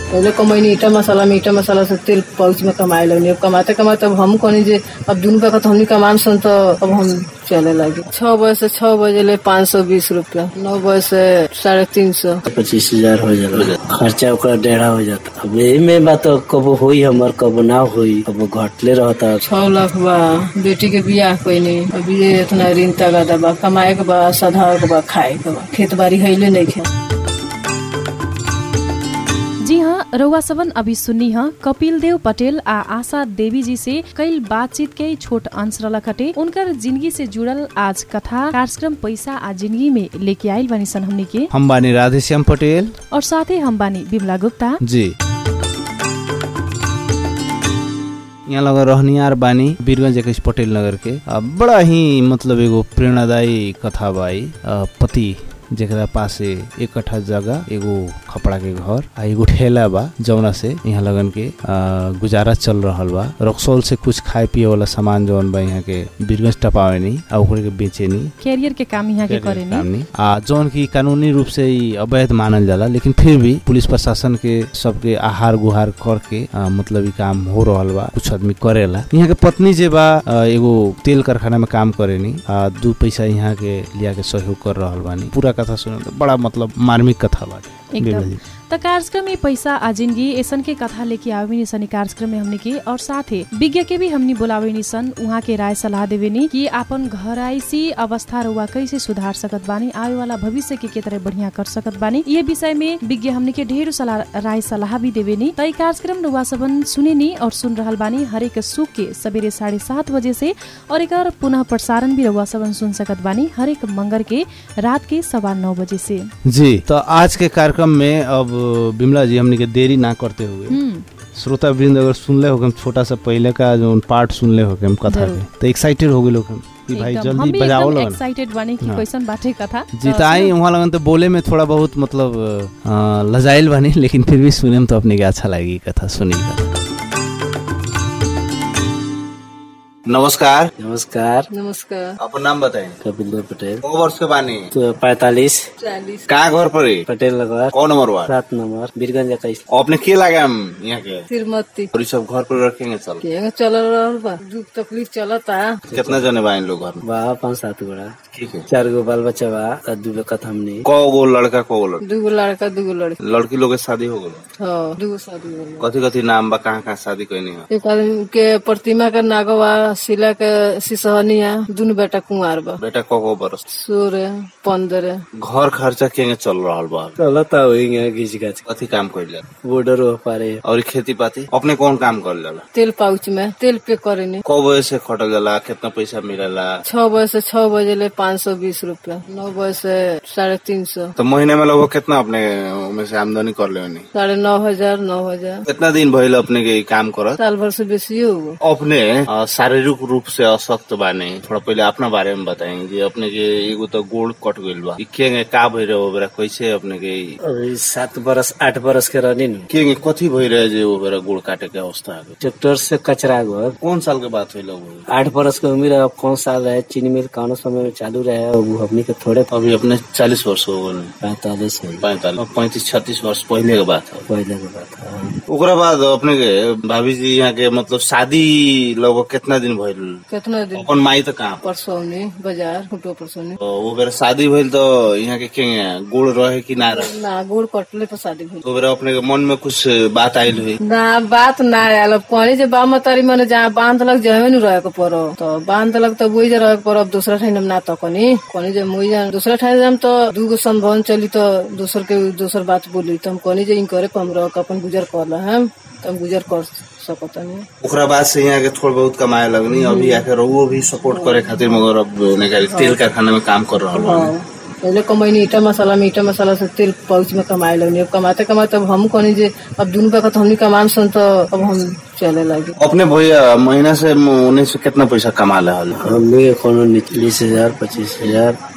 पहले कमैनी ईटा मसाला में ईटा मसाला से तेल पाउच में कमाए लगनी अब कमाते कमाते अब हम कहनी जे अब दुनू का तो हमनी कमान सन तो अब हम चले लगे छह बजे से छह बजे ले पाँच सौ बीस रूपया नौ बजे से साढ़े तीन सौ पच्चीस हजार हो जाला खर्चा ओकरा डेढ़ा हो जाता अब यही में बात कबो होई हमर कबो ना होई कबो घटले रहता छह लाख बा बेटी के बियाह कैनी अभी ये इतना ऋण तगादा बा कमाए के बा सधाए के बा खाए के बा खेत बाड़ी हैले नहीं खे जी हाँ रउआ सबन अभी सुन्नी ह कपिल देव पटेल आ आशा देवी जी से कई बातचीत के छोट अंश रलखटे उनकर जिंदगी से जुड़ल आज कथा कार्यक्रम पैसा आ जिंदगी में लेके आइल बानी सन हमने के हम बानी राधेश्याम पटेल और साथे हम बानी बिमला गुप्ता जी यहाँ लगा रहनियार बानी वीरगंज इक्कीस पटेल नगर के आ, बड़ा ही मतलब एगो प्रेरणादायी कथा बाई आ, पति जेकरा पासे एक कट्ठा जगह एगो खपड़ा के घर आ एगो ठेला बा जौना से यहाँ लगन के आ, गुजारा चल रहल बा रक्सौल से कुछ खाए पिए वाला सामान जौन बा यहाँ के वीरगंज टपावे नी आ ओकरे के बेचे नी कैरियर के काम यहाँ के करे काम नहीं आ जौन की कानूनी रूप से ही अवैध मानल जाला लेकिन फिर भी पुलिस प्रशासन के सबके आहार गुहार करके आ, मतलब ई काम हो रहल बा कुछ आदमी करेला यहाँ के पत्नी जे बा आ, एगो तेल कारखाना में काम करेनी आ दू पैसा यहाँ के लिया के सहयोग कर रहल बानी पूरा कथा सुने तो बड़ा मतलब मार्मिक कथा बाटे एकदम बिमला जी। त कार्यक्रम में पैसा आ जिंदगी ऐसन के कथा लेके आवे नी सन ई कार्यक्रम में हमने के और साथे विज्ञ के भी हमनी बोलावे नी सन उहाँ के राय सलाह देवे नी कि आपन घराइसी अवस्था रुआ कैसे सुधार सकत बानी आवे वाला भविष्य के के तरह बढ़िया कर सकत बानी ये विषय में विज्ञ हमने के ढेर सलाह राय सलाह भी देवे नी त ई कार्यक्रम रुआ सबन सुने नी और सुन रहल बानी हरेक सुख के सवेरे साढ़े सात बजे से और एक पुनः प्रसारण भी रुआ सबन सुन सकत बानी हरेक मंगर के रात के सवा नौ बजे से जी तो आज के कार्यक्रम में अब बिमला जी हमने के देरी ना करते हुए हम्म श्रोता वृंद अगर सुनले हो हम छोटा सा पहले का जो पार्ट सुनले हो हम कथा जरूर। के तो एक्साइटेड हो गए लोग हम कि भाई एकदम हम जल्दी भी बजाओ एकदम लोगन एक्साइटेड बानी कि हाँ। कैसन बाटे कथा जी तो आई वहाँ लगन तो बोले में थोड़ा बहुत मतलब अ, लजाइल बनी लेकिन फिर भी सुने में तो अपने के अच्छा लगी कथा सुनी कथा नमस्कार नमस्कार नमस्कार अपन नाम बताएं कपिल देव पटेल कौ वर्ष के बानी तो पैतालीस चालीस कहाँ घर पर है? पटेल नगर कौन नंबर वार्ड सात नंबर बीरगंज इक्कीस अपने के लगे हम यहाँ के तिरमती और ये सब घर पर रखेंगे चल के चल रहल बा दुख तकलीफ चलता कितना जने बा इन लोग घर में बा पाँच सात गोड़ा ठीक है चार गो बाल बच्चा बा आ दू बेकत हमनी कौ गो लड़का कौ गो लड़की दूगो लड़का दूगो लड़की लड़की लोग के शादी हो गई हाँ दूगो शादी हो गइल। कथी कथी नाम बा कहाँ कहाँ शादी कैनी है एक आदमी के प्रतिमा के नागवा शिला के सिसहनिया दुनु बेटा कुंवार बा बेटा कौ गो बरस सोलह पंद्रह घर खर्चा केंगे चल रहा बा चलता होई घिच गाच कथी काम कर बॉर्डर हो पारे और खेती पाती अपने कौन काम कर जाला तेल पाउच में तेल पे करेनी कौ बजे से खटल जाला कितना पैसा मिलेला छह बजे से छह बजे ले पाँच सौ बीस रूपया नौ बजे से साढ़े तीन सौ तो महीने में लगभग कितना अपने में से आमदनी कर ले साढ़े नौ हजार नौ हजार कितना दिन भइल अपने के ई काम करत साल भर से बेसी हो अपने अ, शारीरिक रूप से असक्त बाने थोड़ा पहले अपना बारे में बताएंगे कि अपने के एगो तो गोड़ कट गइल बा ई केंगे का भइ रहे ओबरा कैसे अपने के ई- अभी सात बरस आठ बरस के रहनी नु केंगे कथी भइ रहे जे ओबरा गोड़ काटे के अवस्था आ गइल? ट्रैक्टर से कचरा गो कौन साल के बात होइल वो? आठ बरस के उम्र अब कौन साल रहे चीनी मिल कौन समय में चालू रहे अब हमनी के थोड़े अभी अपने चालीस वर्ष हो गए पैतालीस है पैंतालीस पैंतीस छत्तीस वर्ष पहले के बात है पहले के बात है ओकरा बाद अपने के भाभी जी यहाँ के मतलब शादी लगभग कितना दिन भइल कितना दिन अपन माई तो कहाँ परसौनी बाजार फुटो परसौनी तो वो बेरा शादी भइल तो यहाँ के केंगे गोड़ रहे कि ना रहे ना गोड़ कटले पर शादी भइल तो बेरा अपने के मन में कुछ बात आयल हुई ना बात ना आयल अब कहनी जे बा मतारी मने जहाँ बांधलक जहे नु रहे के पड़ो तो बांधलक तो वही रहे के पड़ो अब दूसरा ठाई हम ना तो कनी कहनी जे मुई जान दूसरा ठाई जाम तो दूगो संभवन चली तो दूसर के दूसर बात बोली तो हम कहनी जे इन करे पर हम रह के अपन गुजर कर ला हम तो हम गुजर कर सकतनी ओकरा बाद से यहाँ के थोड़ा बहुत कमाए लगनी अभी आके रहुओ भी सपोर्ट करे खातिर मगर अब निकाली तेल कारखाना में काम कर रहा हाँ पहले कमैनी ईटा मसाला में ईटा मसाला से तेल पाउच में कमाए लगनी अब कमाते कमाते अब हम कहनी जे अब दुनू का तो हमनी कमान सन तो अब हम चले लगे अपने भैया महीना से उन्नीस से कितना पैसा कमा रहा हमनी के कोनो बीस हजार पच्चीस हजार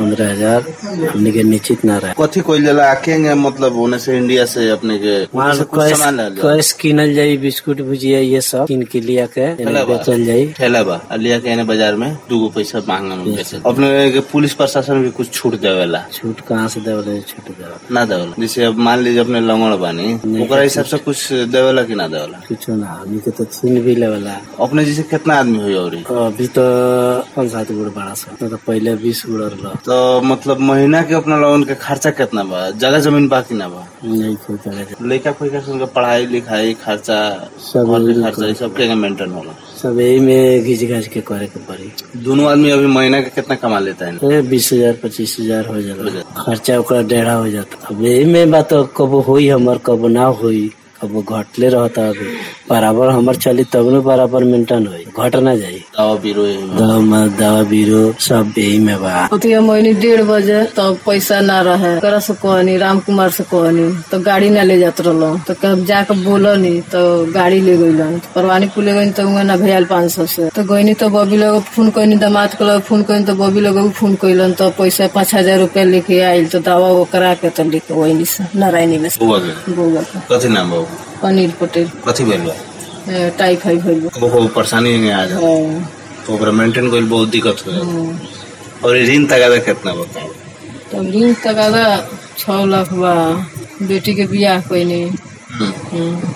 पंद्रह हजार हमने के निश्चित ना रहे कथी कोई जला आखेंगे मतलब होने से इंडिया से अपने के वहाँ से कुछ कैश सामान ले लो कैश किनल जाई बिस्कुट भुजिया ये सब किन के लिया के चला बा। बेचल जाई ठेला बा आ लिया के एने बाजार में दूगो पैसा मांगा में बेचे अपने के पुलिस प्रशासन भी कुछ छूट देवेला छूट कहाँ से देवल छूट देवल ना देवेला जैसे अब मान लीजिए अपने लंगड़ बानी ओकरा हिसाब से कुछ देवेला कि ना देवेला कुछ ना हमने के तो छीन भी लेवला अपने जैसे कितना आदमी हुई और अभी तो पाँच सात गुड़ बड़ा सा नहीं तो पहले बीस गुड़ रहा तो मतलब महीना के अपना लोगन के खर्चा कितना बा जगह जमीन बा कि ना बा नहीं कोई जगह लड़का फैका सन के पढ़ाई लिखाई खर्चा सब घर के यही खर्चा ये सब के मेंटेन होला सब यही में घिच घाच के करे के पड़ी दोनों आदमी अभी महीना के कितना कमा लेता है तो बीस हजार पच्चीस हजार हो जाला खर्चा ओकरा डेढ़ा हो जाता अब यही में बात कबो होई हमर कबो ना होई कबो घटले रहता अभी बराबर हमर चली तब न बराबर मेंटेन होई घट ना जाई दवा बीरो यही में। दवा में दवा बीरो सब यही में बा ओतिया महीने डेढ़ बजे तब पैसा ना रहे ओकरा से कहनी राम कुमार से कहनी तो गाड़ी ना ले जात रहलो तो कब जाके बोलनी तो गाड़ी ले गईलन तो परवानी पुले गई तो उहाँ ना भेल पाँच सौ से तो गईनी तो बबी लोग फोन कईनी दामाद के लोग फोन कईनी तो बबी लोग फोन कईलन तो पैसा पाँच हजार रूपया लेके आयल तो दवा वो करा के तो लेके वही से नारायणी में से बुआ के बउआ के कथी नाम बा अनिल पटेल कथी भेल बा ए, टाइफाइड भइल बा। बहुत परेशानी नहीं आ जा हाँ, तो ओकरा मेंटेन कइल बहुत दिक्कत हो जाता हाँ। और ये ऋण तगादा कितना बताओ तब ऋण तकादा छह लाख बा बेटी के बियाह कईनी हम्म। हम्म।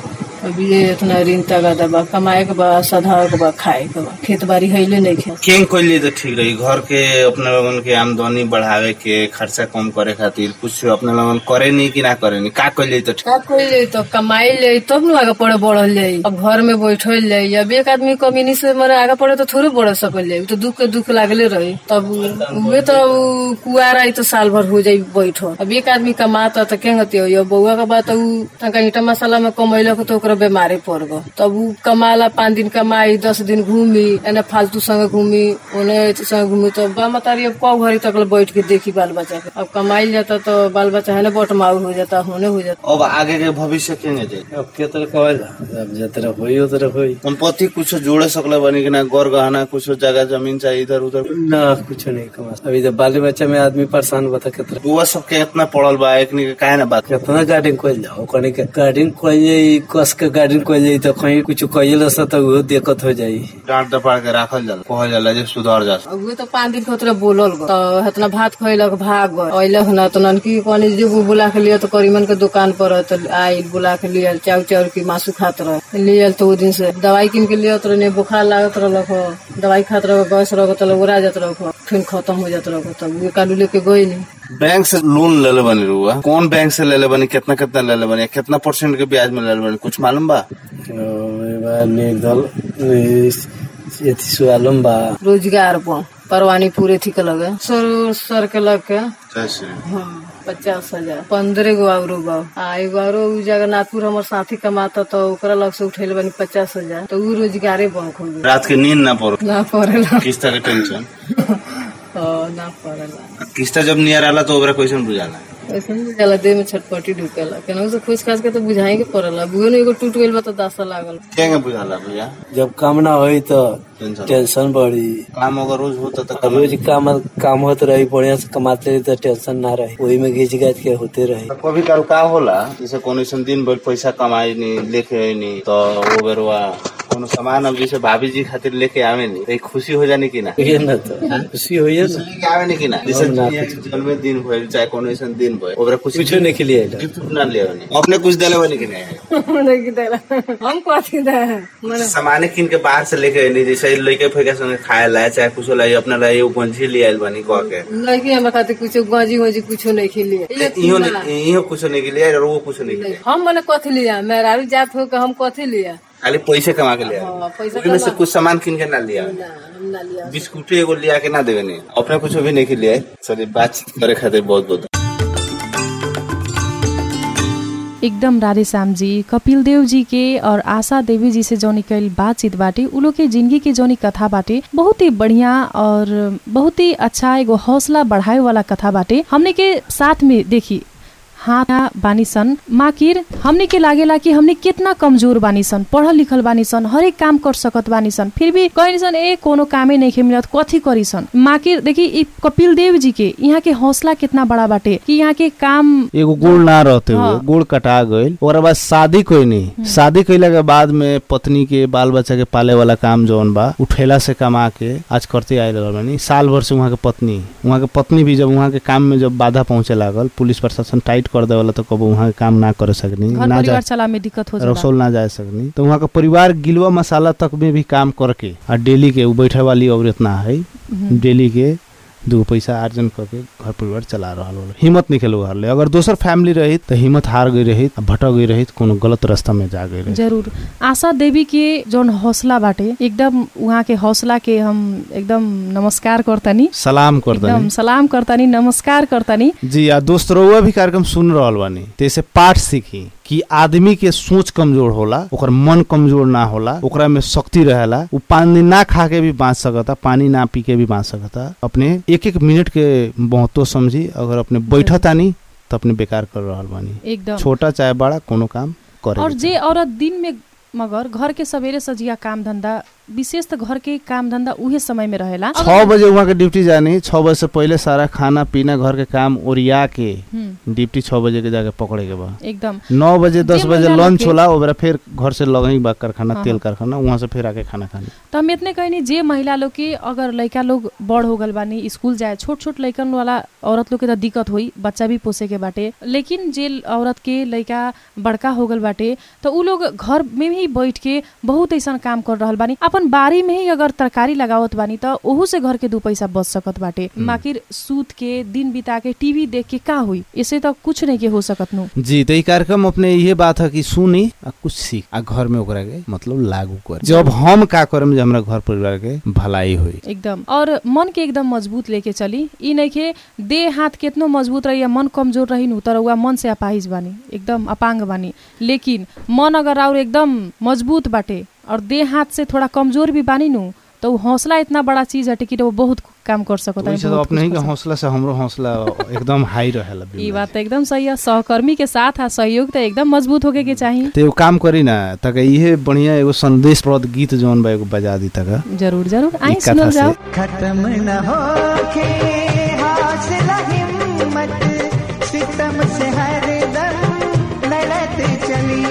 अभी ये इतना ऋण तकादा बा कमाए के बा सधार के बा खाए के बा खेत बाड़ी हैले नहीं खे केंग कइले तो ठीक रही घर के अपने लोगन के आमदनी बढ़ावे के खर्चा कम करे खातिर कुछ अपने लोगन करे नहीं कि ना करे नहीं का कइले तो ठीक का कोई ले तो कमाई ले तब न आगे पढ़े बढ़ल जाई अब घर में बैठल जाई अब एक आदमी कमीनी से मरे आगे पढ़े तो थोड़े बढ़ सकल जाई उ तो दुख के दुख लागले रही तब उहे तो उ कुआर आई तो साल भर हो जाई बैठो अब एक आदमी कमाता तो केंग हती हो बउआ के बात उ तनका ईटा मसाला में कमैलक तो ओकरा बीमारी पड़ गो तब उ कमाला पाँच दिन कमाई दस दिन घूमी एने फालतू संगे घूमी ओने संगे घूमी तो बा मतारी अब कौ घड़ी तक ले बैठ के देखी बाल बच्चा के अब कमाई जाता तो बाल बच्चा है ना बटमाऊ हो जाता होने हो जाता अब आगे के भविष्य केंगे जाए अब के तरह कहल अब जे तरह होई ओ तरह होई संपत्ति कुछ जोड़े सकले बनी कि ना गौर गहना कुछ जगह जमीन चाहिए इधर उधर ना कुछ नहीं कमा अभी तो बाल बच्चा में आदमी परेशान बता कितना बुआ सबके इतना पड़ल बा एक के काहे ना बात कितना गार्डन खोल जाओ कहीं के गार्डन खोल जाई कस के गार्डन खोल जाई तो कहीं कुछ कहिल से तो वो दिक्कत हो जाई डांट दपाड़ के राखल जाला कहल जाला जे सुधर जा अब उहे तो पाँच दिन खोतरे बोलल गो तो इतना भात खैलक भाग गए अइले ना तो ननकी कहनी जो बुला के लिया तो करीमन के दुकान पर तो आयल बुला के लियल चाउ चाउर की मासू खात रहे लियल तो वो दिन से दवाई किन के लिया तो बुखार लागत रहलक हो दवाई खात रहो गैस रहो तो उड़ा जात रहो फिर खत्म हो जात रहो तब उहे कालू लेके गई नहीं बैंक से लोन ले ले बनी रुआ कौन बैंक से ले ले बनी कितना कितना ले ले बनी कितना परसेंट के ब्याज में ले ले बनी कुछ मालूम बा निर्दल यति सुआलम बा रोजगार पर परवानी पूरे थी के लगे सर सर के लग के कैसे हाँ, पचास हजार पंद्रह गो आउरो बा आ एगो आउरो उ जगन्नाथपुर हमर साथी कमाता तो ओकरा लग से उठेले बनी पचास हजार तो उ रोजगारे बंक हो गई रात के नींद ना पड़ो ना पड़ेला किस्ता के टेंशन हाँ, ना पड़ेला किस्ता जब नियर आला तो ओकरा कैसे बुझाला ऐसे नहीं जाला देह में छटपटी ढुकेला केनाहू से खोज खास के तो बुझाई के पड़ेला बुझे ने एगो टूट गइल बा तो दासा लागल केंगे बुझाला भैया जब काम ना होई तो टेंशन टेंशन बढ़ी काम अगर रोज होता तो अब रोज काम काम होत रही बढ़िया से कमाते रही तो टेंशन ना रही वही में घिच गाच के होते रही कभी काल का होला जैसे कोनो ऐसन दिन भर पैसा कमाई नहीं लेके आई नहीं तो वो बेरवा कोनो सामान अब जैसे भाभी जी खातिर लेके आवे नहीं तो एक खुशी हो जाने की ना ये ना तो खुशी होई है ना लेके आवे नहीं की ना जैसे ना जन्मदिन भइल चाहे कोनो ऐसन दिन भइल ओकरा कुछ कुछ नहीं के लिए गिफ्ट ना ले नहीं अपने कुछ दिले बनी कि नहीं नहीं देला हम कथी दे मने सामाने किन के बाहर से लेके आई जैसे लइके फेंके संगे खाए ला चाहे कुछ ला अपना ला एगो गंजी ले आइल बनी कह के नहीं कि हमरा खातिर कुछ गाजी वाजी कुछ नहीं खेलिए इहो नहीं इहो कुछ नहीं के लिए और वो कुछ नहीं के लिए हम मने कथी लिया मेरा जात हो के हम कथी लिया खाली पैसे कमा के लिया हाँ, पैसा ओहिमे से कमा- कुछ सामान किन के ना लिया ना हम ना लिया बिस्कुट एगो लिया के ना देवे नहीं अपने कुछ भी नहीं के लिए चलिए बातचीत करे खातिर बहुत बहुत एकदम राधेश्याम जी कपिल देव जी के और आशा देवी जी से जौनी कैल बातचीत बाटे उ लोग के जिंदगी के जौनी कथा बाटे बहुत ही बढ़िया और बहुत ही अच्छा एगो हौसला बढ़ाए वाला कथा बाटे हमने के साथ में देखी हाथ बानी सन माकिर हमनी के लागेला कि हमनी कितना कमजोर बानी सन पढ़ल लिखल बानी सन हरेक काम कर सकत बानी सन फिर भी कहनी सन ए कोनो कामे नहीं मिलत कथी करी सन माकिर देखी ई कपिल देव जी के यहाँ के हौसला कितना बड़ा बाटे कि यहाँ के काम एगो गोड़ ना रहते हुए हाँ। गोड़ कटा गईल ओकरा बाद शादी कोई नहीं शादी कइला के बाद में पत्नी के बाल बच्चा के पाले वाला काम जौन बा उठेला से कमा के आज करते आए रहल बानी साल भर से वहाँ के पत्नी वहाँ के पत्नी भी जब वहाँ के काम में जब बाधा पहुंचे लागल पुलिस प्रशासन टाइट कर देवला तो कबो वहाँ के काम ना कर सकनी घर ना जा परिवार चला में दिक्कत हो जाला रसोल ना जा सकनी तो वहाँ का परिवार गिलवा मसाला तक में भी काम करके आ डेली के उ बैठे वाली औरत ना है हम्म। डेली के दू पैसा अर्जन करके घर परिवार चला रहल होला हिम्मत नहीं खेलो घर ले अगर दोसर फैमिली रही तो हिम्मत हार गई रही भटक गई रही कोनो गलत रास्ता में जा गई रही जरूर आशा देवी के जौन हौसला बाटे एकदम उहाँ के हौसला के हम एकदम नमस्कार करतनी सलाम कर एकदम दनी सलाम करतनी नमस्कार करतनी जी आ दोस्त रउआ भी कार्यक्रम सुन रहल बानी तैसे पाठ सीखी कि आदमी के सोच कमजोर होला ओकर मन कमजोर ना होला ओकरा में शक्ति रहेला उ पानी ना खा के भी बाँच सकता पानी ना पी के भी बाँच सकता अपने एक एक मिनट के महत्व समझी अगर अपने बैठतानी तो अपने बेकार कर रहल बानी एकदम छोटा चाहे बड़ा कोनो काम करे और जे औरत दिन में मगर घर के सवेरे सजिया काम धंधा विशेष त घर के काम धंधा उहे समय में रहेला छः बजे वहाँ के ड्यूटी जानी छः बजे से पहले सारा खाना पीना घर के काम ओरिया के हम्म, ड्यूटी छः बजे के जाके पकड़े के बा एकदम नौ बजे दस जे बजे महिला लंच लोग होला ओकरा फिर घर से लगही बा कारखाना हाँ, तेल हाँ। कारखाना वहाँ से फिर आके खाना खानी त हम इतने कहनी जे महिला लोग के अगर लड़का लोग बड़ हो गल बानी स्कूल जाए छोट छोट लड़कन वाला औरत लोग के त दिक्कत होई बच्चा भी पोसे के बाटे लेकिन जे औरत के लड़का बड़का हो गल बाटे त उ लोग घर में ही बैठ के बहुत ऐसा काम कर रहल बानी अपन बारी में ही अगर तरकारी लगावत बानी त ओहू से घर के दू पैसा बच सकत बाटे माकिर सूत के दिन बिता के टीवी देख के का हुई ऐसे त कुछ नहीं के हो सकत नु जी तो ये कार्यक्रम अपने ये बात है कि सुनी आ कुछ सीख आ घर में ओकरा के मतलब लागू कर जब हम का करम जे हमरा घर परिवार के भलाई होई एकदम और मन के एकदम मजबूत लेके चली ई नइखे देह हाथ केतनो मजबूत रही या मन कमजोर रही नु तर उहा मन से अपाहिज बानी एकदम अपांग बानी लेकिन मन अगर और एकदम मजबूत बाटे और देह हाथ से थोड़ा कमजोर भी बानी नु तो उ हौसला इतना बड़ा चीज हटे कि वो बहुत काम कर सकता तो वैसे तो अपने ही के हौसला से हमरो हौसला एकदम हाई रहेला ई बात त एकदम सही है सहकर्मी के साथ आ सहयोग त एकदम मजबूत होके के चाहिए तो एगो काम करी ना तक इहे बढ़िया एगो संदेश प्रद गीत जौन बा एगो बजा दी तक जरूर जरूर आई ई कथा सुनल से जाओ खत्म न होके हौसला हिम्मत सितम से हर दम लड़त चली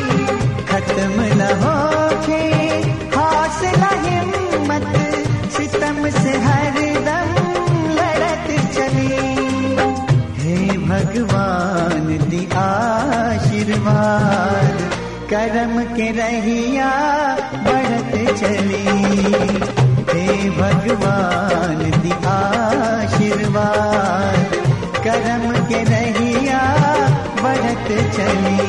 खत्म न होके हौसला हिम्मत सितम से हर दम लड़त चली हे भगवान दी आशीर्वाद करम के रहिया बढ़त चली हे भगवान दी आशीर्वाद करम के रहिया बढ़त चली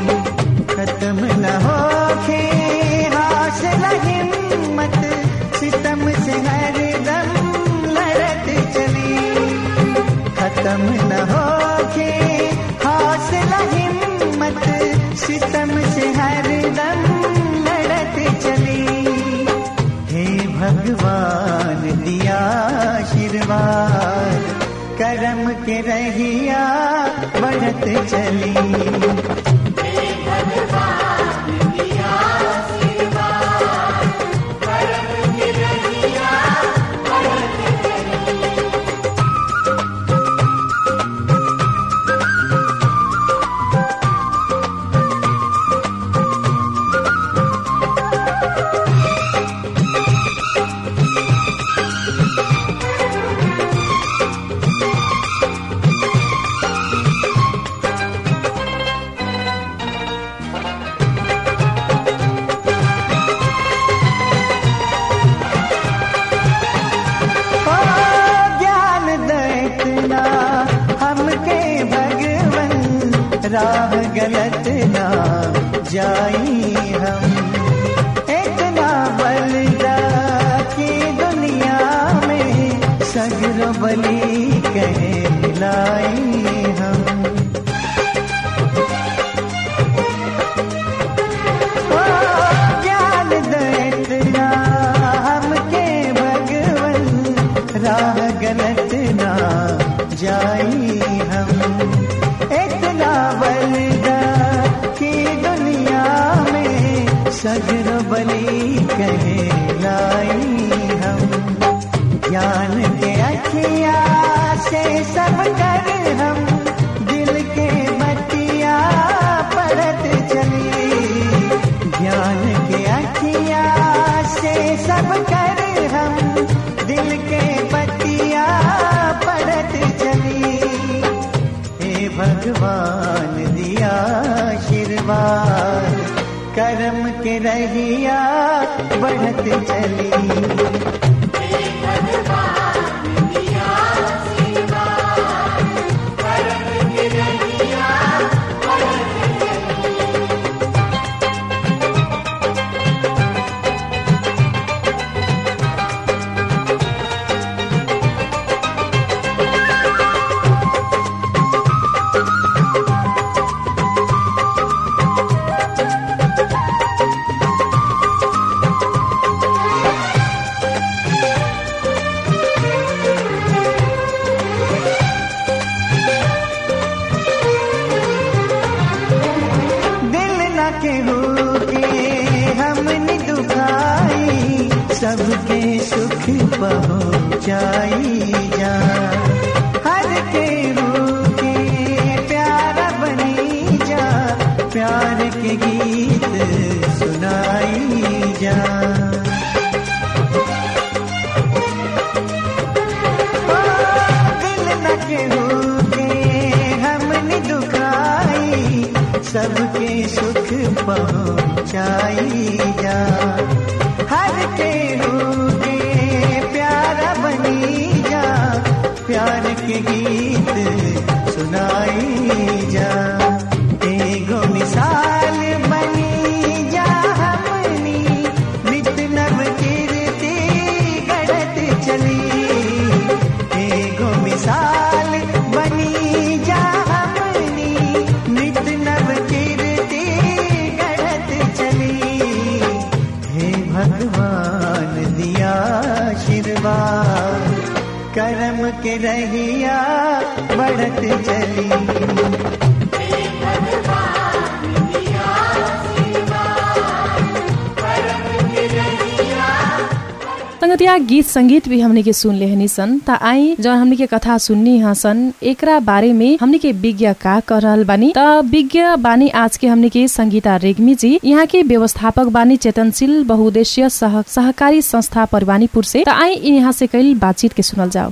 खत्म न होके हौसला हिम्मत सितम से हर दम लड़त चली खत्म न होके हौसला हिम्मत सितम से हर दम लड़त चली हे भगवान दिया आशीर्वाद करम के रहिया बढ़त चली ओ ज्ञान दैतना हमके भगवन राह गलत ना जाई हम इतना बलिदा की दुनिया में सगरो बली कहे मिलाई हम ओ ज्ञान दैतना हमके भगवन राह गलत ना जाई हम इतना कहलाई हम ज्ञान के अखिया से सब कर हम दिल के बतिया पढ़त चली ज्ञान के अखिया से सब कर हम दिल के बतिया पढ़त चली हे भगवान दिया आशीर्वाद कर्म के रहिया बढ़त चली दिल न केहू के हमने दुखाई सबके सुख पहुँचाई जा हर केहू के प्यारा बनी जा प्यार के गीत सुनाई जा दिल न केहू के हमने दुखाई सबके सुख पहुँचाई जा हर केहू के प्यारा बनी जा प्यार के गीत सुनाई जा एगो मिसाल बनी जा हमनी नित नव कीर्ति गढ़त चली एगो मिसाल बनी जा हमनी नित नव कीर्ति गढ़त चली हे भगवान दिया आशीर्वाद कर्म के रहिया बढ़त चली संगतिया गीत संगीत भी हमने के सुन लेहनी सन त आई जब हमने के कथा सुननी ह सन एकरा बारे में हमने के विज्ञ का कर रहल बानी त विज्ञ बानी आज के हमने के संगीता रेग्मी जी यहाँ के व्यवस्थापक बानी चेतनशील बहुद्देश्य सह, सहकारी संस्था परवानीपुर से त आई यहाँ से कई बातचीत के सुनल जाओ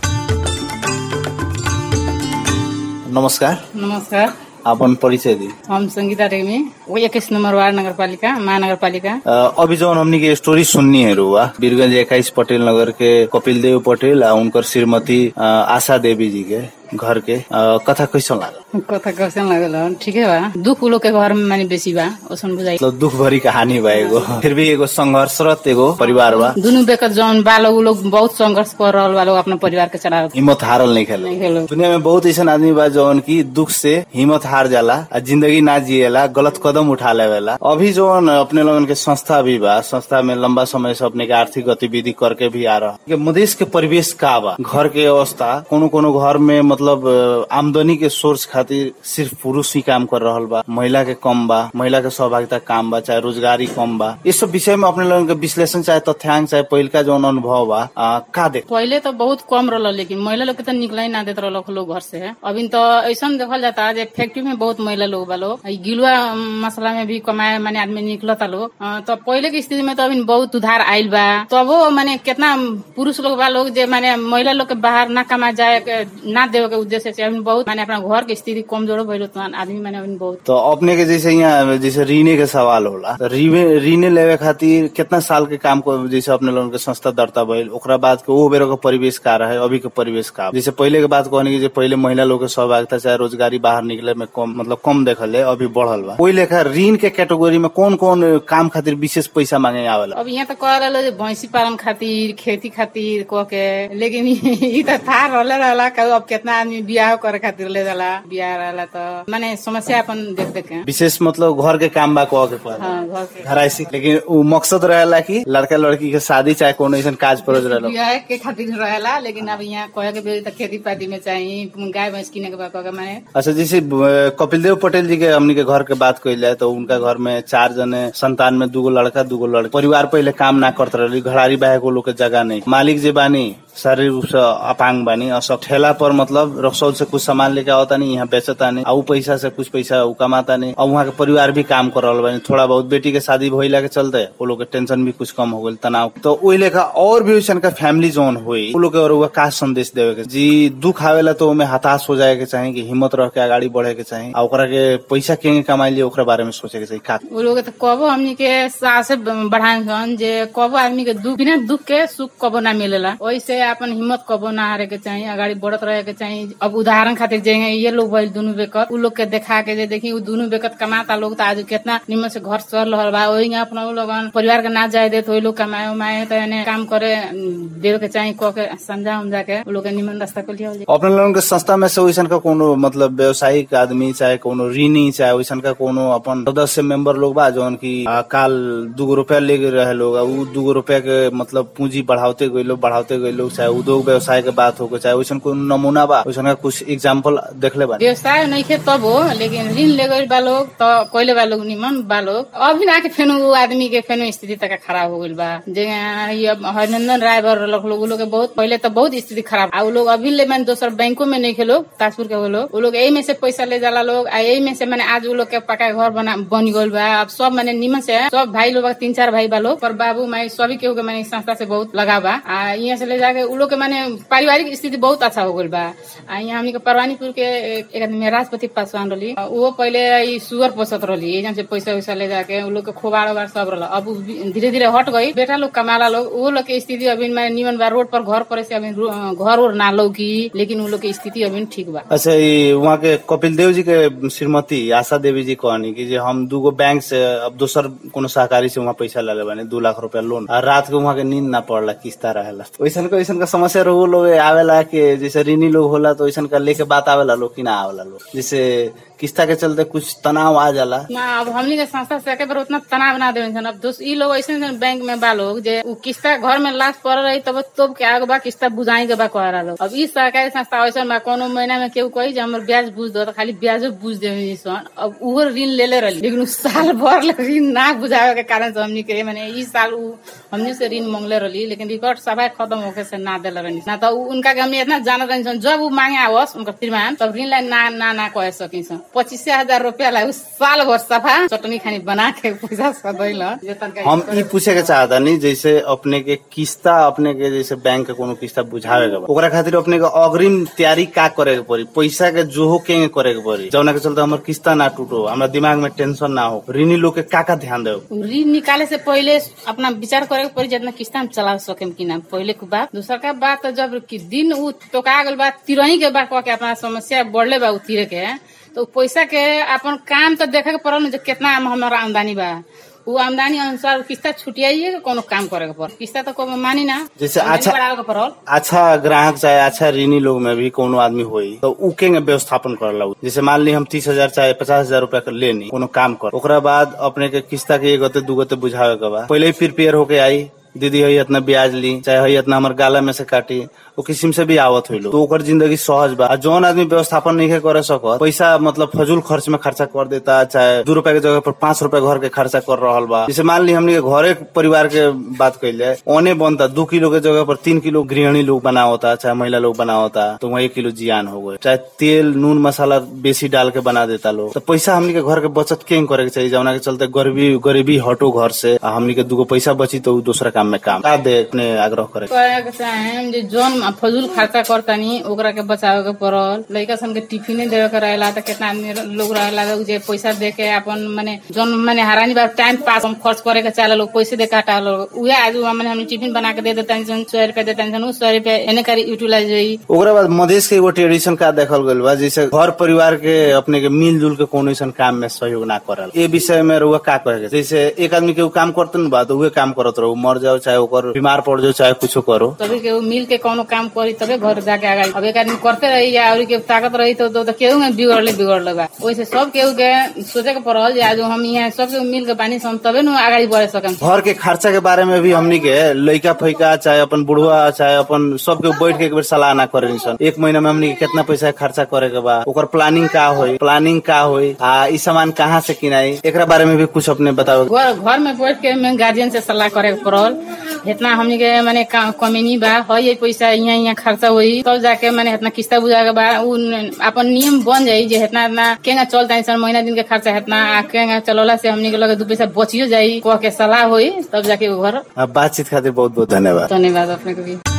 नमस्कार नमस्कार आपन परिचय दी हम संगीता रेग्मी वो इक्कीस नंबर वार्ड नगरपालिका महानगरपालिका अ, अभी जौन हमनी के स्टोरी सुननी है रुआ वीरगंज इक्कीस पटेल नगर के कपिल देव पटेल आ उनकर श्रीमती अ, आशा देवी जी के घर के अ, कथा कैसन लागल कथा कैसन लागल हन? ठीके बा दुख उ लोग के घर में माने बेसी बा ओसन बुझाइ मतलब दुख भरी कहानी बा एगो फिर भी एगो संघर्षरत एगो परिवार बा दुनु बेकर जौन बा लोग उ लोग बहुत संघर्ष कर रहल बा लोग अपना परिवार के चला हिम्मत हारल नहीं खेले नहीं खेलो दुनिया में बहुत ऐसा आदमी बा जौन की दुख से हिम्मत हार जाला आ जिंदगी ना जिएला गलत कदम उठा लेवेला अभी जौन अपने लोगन के संस्था भी बा संस्था में लंबा समय से अपने के आर्थिक गतिविधि करके भी आ रहा है मधेश के परिवेश का बा घर के अवस्था कोनो कोनो घर में मतलब अ, आमदनी के सोर्स खातिर सिर्फ पुरुष ही काम कर रहल बा महिला के कम बा महिला के सहभागिता कम बा चाहे रोजगारी कम बा इस सब विषय में अपने लोगन के विश्लेषण चाहे तथ्यांक चाहे पहिलका जौन अनुभव बा आ, का देख पहिले तो बहुत कम रहल लेकिन महिला लोग के तो निकला ही ना देत रहल लोग घर से अभी तो ऐसा देखल जाता जे फैक्ट्री में बहुत महिला लोग बा लोग ई गिलुआ मसला में भी कमाए माने आदमी निकलता लोग अ, तो पहिले के स्थिति में तो अभी बहुत सुधार आयल बा तबो माने कितना पुरुष लोग बा लोग जे माने महिला लोग के बाहर ना कमा जाए के ना देवे के उद्देश्य से अभी बहुत माने अपना घर के स्थिति कमजोर भइल तो आदमी माने अभी बहुत तो अपने के जैसे यहाँ जैसे रीने के सवाल होला तो रीने रीने लेवे खातिर कितना साल के काम को जैसे अपने लोगन के संस्था दर्ता भइल ओकरा बाद के वो बेरो के परिवेश का रहे अभी के परिवेश का जैसे पहले के बात कहने की जे पहले महिला लोग के सहभागिता चाहे रोजगारी बाहर निकले में कम मतलब कम देखल है अभी बढ़ल बा वही लेखा ऋण के कैटेगरी में कौन कौन काम खातिर विशेष पैसा मांगे आवेला अब यहाँ तो कह रहे जे भैंसी पालन खातिर खेती खातिर कह के लेकिन ई तो था रहले रहला कहू अब कितना आदमी बियाह करे खातिर ले जाला बियाह रहला तो माने समस्या अपन देख देख के विशेष मतलब घर के काम बा कह के पड़े हाँ घर के घराइसी लेकिन उ मकसद रहेला कि लड़का लड़की के शादी चाहे कोनो ऐसा काज परोज रहेला बियाह के खातिर रहेला लेकिन अब यहाँ कहे के बेरी त खेती पाती में चाहिए गाय भैंस किने के बा कह के माने अच्छा जैसे अ, कपिल देव पटेल जी के हमनी के घर के बात कइल जाए तो उनका घर में चार जने संतान में दूगो लड़का दूगो लड़की परिवार पहले काम ना करत रही घड़ारी बाहे को लोग के जगह नहीं मालिक जे बानी शारीरिक रूप से अपांग बानी और सब ठेला पर मतलब रसौल से कुछ सामान लेके आवता नहीं यहाँ बेचता नहीं और उ पैसा से कुछ पैसा उ कमाता नहीं और वहाँ के परिवार भी काम कर रहा बानी थोड़ा बहुत बेटी के शादी भइला के चलते वो लोग के टेंशन भी कुछ कम हो गई तनाव तो वही लेखा और भी वैसन का फैमिली जोन हुई वो लोग के और उ का संदेश देवे के जी दुख आवेला तो ओमे हताश हो जाए के चाहे कि हिम्मत रह के आगाड़ी बढ़े के चाहे और ओकरा के पैसा केंगे कमाई लिए ओकरा बारे में सोचे के चाही का वो लोग तो कबो हमनी के सासे बढ़ाए हन जे कबो आदमी के दुख बिना दुख के सुख कबो ना मिलेला वैसे अपन हिम्मत कबो ना हारे के चाहिए अगाडि बढ़त रहे के चाहिए अब उदाहरण खातिर जे हैं ये लोग भइल दुनू बेकत उ लोग के देखा के जे देखी उ दुनू बेकत कमाता लोग तो आज कितना निमन से घर चल रहल बा वही अपना उ लोगन परिवार के ना जाए दे तो वही लोग कमाए उमाए तो एने काम करे देवे के चाहिए कह के समझा उमझा के उ लोग के निमन रास्ता को लिया अपने लोगन के संस्था में से वैसन का कोनो मतलब व्यवसायिक आदमी चाहे कोनो ऋणी चाहे वैसन का कोनो अपन सदस्य मेंबर लोग बा जौन की आ, काल दूगो रुपया ले गए रहे लोग आ, उ दूगो रुपया के मतलब पूंजी बढ़ाते गए लोग बढ़ाते गए लोग चाहे उद्योग व्यवसाय के बात हो चाहे वैसन कोनो नमूना बा वैसन का कुछ एग्जाम्पल देखले बा व्यवसाय नहीं खे तब हो लेकिन ऋण ले गई बा लोग तो कोयले बा लोग निमन बा लोग अभी ना के फेनु उ आदमी के फेनु स्थिति तक खराब हो गई बा जे ये अब हरिनंदन राय बर लोग लोग उ लोग के बहुत पहले तो बहुत स्थिति खराब आ उ लोग अभी ले मैंने दोसर बैंकों में नहीं खेलो ताजपुर के वो लोग उ लोग यही में से पैसा ले जाला लोग आ यही में से मैंने आज उ लोग के पका घर बना बन गई बा अब सब मैंने निमन से सब भाई लोग तीन चार भाई बा लोग पर बाबू माई सभी केहू के मैंने संस्था से बहुत लगा बा आ यहाँ से ले जाके उ लोग के मैंने पारिवारिक स्थिति बहुत अच्छा हो गई बा आ यहाँ हमनी के परवानीपुर के एक एक आदमी राजपति पासवान रही वो पहले ई सुअर पोसत रही एजन से पैसा वैसा ले जाके उ लोग के खोबाड़ ओबाड़ सब रहा अब धीरे धीरे हट गई बेटा लोग कमाला लोग वो लोग के स्थिति अभी मैंने निमन बा रोड पर घर पर से अभी रो- घर और ना लौकी लेकिन उ लोग के स्थिति अभी ठीक बा अच्छा ये वहाँ के कपिल देव जी के श्रीमती आशा देवी जी कहनी कि जे हम दूगो बैंक से अब दोसर कोनो सहकारी से वहाँ पैसा ले बानी दू लाख रुपया लोन आ रात के वहाँ के नींद ना पड़ला किस्ता रहेला तो वैसन का वैसन का समस्या रहो लोग आवेला के जैसे ऋणी लोग होला तो वैसन का लेके बात आवेला लोग कि ना आवेला लोग जैसे किस्ता के चलते कुछ तनाव आ जाला ना अब हमनी के संस्था से एके बार उतना तनाव ना देवे सन अब दोस्त ई लोग ऐसे सन बैंक में बा लोग जे उ किस्ता घर में लाश पड़ रही तब तोप के आगे बा किस्ता बुझाई के बा कह रहा लोग अब ई सरकारी संस्था ऐसा बा कोनो महीना में केहू कही जे हमर ब्याज बुझ दो तो खाली ब्याजो बुझ देवे सन अब उहो ऋण ले ले रही लेकिन उ साल भर ले ऋण ना बुझावे के कारण से हमनी के माने ई साल उ हमनी से ऋण मांगले रही लेकिन रिकॉर्ड सभा खत्म होके से ना देले रही ना तो उ- उनका के हमनी इतना जाना रही सन जब उ मांगे आवस उनका श्रीमान तब ऋण ला ना ना ना कह सकी सन पच्चीस हजार रुपया ला उ साल भर सफा चटनी खानी बना के पैसा सदैल जे तनका हम ई पूछे के चाहता नहीं जैसे अपने के किस्ता अपने के जैसे बैंक के कोनो किस्ता बुझावे के बा ओकरा खातिर अपने के अग्रिम तैयारी का करे के पड़ी पैसा के जोहो के करे के पड़ी जौना के चलते हमर किस्ता ना टूटो हमरा दिमाग में टेंशन ना हो ऋणी लोग के का का ध्यान देव ऋण निकाले से पहले अपना विचार करे के पड़ी जितना किस्ता हम चला सके कि ना पहले के बात दूसरा का बात तो जब कि दिन उ टोका गल बा तिरही के बात कह के अपना समस्या बढ़ले बा उ तीरे के तो उ पैसा के अपन काम तो देखे के पड़ल न जे कितना हमारा आमदनी बा उ आमदनी अनुसार किस्ता छुटियाइए के कोनो काम करे के पड़ किस्ता तो कोनो मानी ना जैसे आमदनी अच्छा- बढ़ावे के पड़ल अच्छा ग्राहक चाहे अच्छा ऋणी लोग में भी कोनो आदमी होई तो उ के व्यवस्थापन करला उ। जैसे मान ली हम तीस हजार चाहे पचास हजार रूपया के लेनी कोनो काम कर ओकरा बाद अपने के किस्ता के एक गते दू गते बुझावे के बा पहले ही प्रिपेयर होके आई दीदी हई इतना ब्याज ली चाहे हई इतना हमार गाला में से काटी वो किस्म से भी आवत हुई तो ओकर जिंदगी सहज बा आ जौन आदमी व्यवस्थापन नहीं करे सकत पैसा मतलब फजूल खर्च में खर्चा कर देता चाहे दू रुपया के जगह पर पांच रुपया घर के खर्चा कर रहल बा जैसे मान ली हमनी के घरे परिवार के बात कैल जाए ओने बनता दू किलो के जगह पर तीन किलो गृहिणी लोग बनावता चाहे महिला लोग बनावता तो वही किलो जियान हो गए चाहे तेल नून मसाला बेसी डाल के बना देता लोग तो पैसा हमनी के घर के बचत के करे के चाहिए जौना के चलते गरीबी गरीबी हटो घर से आ हमनी के दूगो पैसा बची तो उ दूसरा काम में काम का दे अपने आग्रह करे कहे के चाहे जे जौन फजूल खर्चा करतानी ओकरा के बचावे के पड़ल लड़का सन के टिफिने देवे के रहेला त कितना आदमी लोग रहेला उ जे पैसा दे के अपन माने जौन माने हरानी बार टाइम पास हम खर्च करे के चाहे लोग पैसे दे काटा लोग उहे आज माने हम टिफिन बना के दे देता सन सौ रुपया देता सन उ सौ रुपया एने करी यूटिलाइज होई ओकरा बाद मधेश के एगो ट्रेडिशन का देखल गइल बा जैसे घर परिवार के अपने के मिलजुल के कोनो ऐसा काम में सहयोग ना करल ए विषय में रउआ का कहे के जैसे एक आदमी के उ काम करते न बा तो उहे काम करत रहो मर जाओ जाओ चाहे ओकर बीमार पड़ जाओ चाहे कुछ करो तभी के उ मिल के कोनो काम करी तबे घर जाके आगे अब एक आदमी करते रही या और के ताकत रही तो, तो, तो केहू में बिगड़ले बिगड़ले बा वैसे सब केहू के सोचे के पड़ल जे आज हम यहाँ सब केहू मिल के बानी सन तबे न आगे बढ़े सकम घर के खर्चा के बारे में भी हमनी के लइका फैका चाहे अपन बुढ़वा चाहे अपन सबके बैठ के एक बेर सलाह ना करे सन एक महीना में हमनी के कितना पैसा खर्चा करे के बा ओकर प्लानिंग का होई प्लानिंग का होई आ ई सामान कहाँ से किनाई एकरा बारे में भी कुछ अपने बताओ घर घर में बैठ के मैं गार्जियन से सलाह करे के पड़ल इतना हमनी के माने का- कमीनी बा है ये पैसा यहाँ यहाँ खर्चा हुई तब जाके माने इतना किस्ता बुझा के बा उ न- अपन नियम बन जाई जे इतना इतना केंगा चलता सन महीना दिन के खर्चा इतना आ केंगा चलौला से हमनी के लगे दू पैसा बचियो जाई कह के सलाह हुई तब जाके उ घर आ, बातचीत खातिर बहुत बहुत धन्यवाद धन्यवाद अपने को भी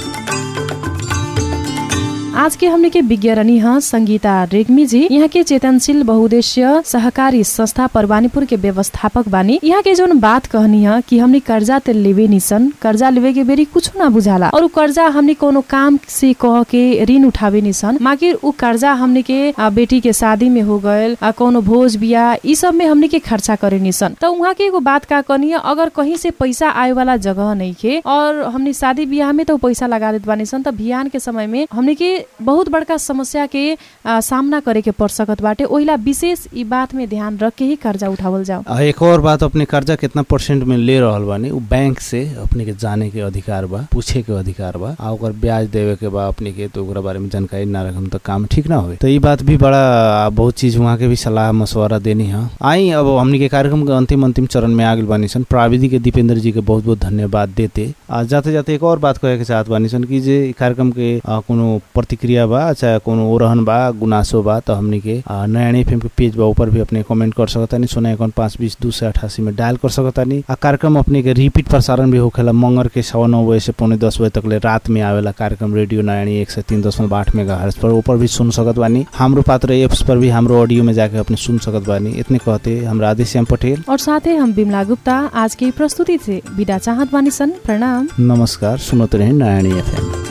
आज के हमने के विज्ञानी हैं संगीता रेग्मी जी यहाँ के चेतनशील बहुद्देश्य सहकारी संस्था परवानीपुर के व्यवस्थापक बानी यहाँ के जोन बात कहनी है कि हमने कर्जा ते लेवे निसन कर्जा लेवे के बेरी कुछ ना बुझाला और उ कर्जा हमने कोनो काम से कह के ऋण उठावे निसन मागिर उ कर्जा हमने के आ, बेटी के शादी में हो गयल आ, कोनो भोज बिया ई सब में हमने के खर्चा करे निसन तो वहाँ के एगो बात का कहनी है अगर कहीं से पैसा आए वाला जगह नहीं खे और हमने शादी बियाह में तो पैसा लगा देत बानी सन त बिहान के समय में हमने के बहुत बड़का समस्या के आ, सामना करे के पड़ सकत बाटे ओहिला विशेष ई बात में ध्यान रख के ही कर्जा उठावल जाओ आ, एक और बात अपने कर्जा कितना परसेंट में ले रहल बानी उ बैंक से अपने के जाने के अधिकार बा पूछे के अधिकार बा आ ओकर ब्याज देवे के बा अपने के तो ओकरा बारे में जानकारी ना रखम तो काम ठीक ना होवे तो ई बात भी बड़ा आ, बहुत चीज वहाँ के भी सलाह मशवरा देनी है आई अब हमनी के कार्यक्रम के अंतिम अंतिम चरण में आगे बानी सन प्राविधिक के दीपेंद्र जी के बहुत बहुत धन्यवाद देते आ, जाते जाते एक और बात कहे के चाहत बानी सन कि जे ई कार्यक्रम के आ, कोनो प्रतिक्रिया बा चाहे कोनो ओरहन बा गुनासो बा तो हमनी के आ, नया एफएम के पेज बा ऊपर भी अपने कमेंट कर सकतानी सोना इक्यावन पाँच बीस दू सौ अठासी में डायल कर सकतानी आ कार्यक्रम अपने के रिपीट प्रसारण भी होखेला मंगर के सवा नौ बजे से पौने दस बजे तक ले रात में आवेला कार्यक्रम रेडियो नयानी एक सौ तीन दशमलव आठ मेगा हर्स पर ऊपर भी सुन सकत बानी हमरो पात्र एप्स पर भी हमरो ऑडियो में जाके अपने सुन सकत बानी इतने कहते हम राधेश्याम पटेल और साथै हम बिमला गुप्ता आज की प्रस्तुति से विदा चाहत बानी सन प्रणाम नमस्कार सुनते रहे नयानी एफएम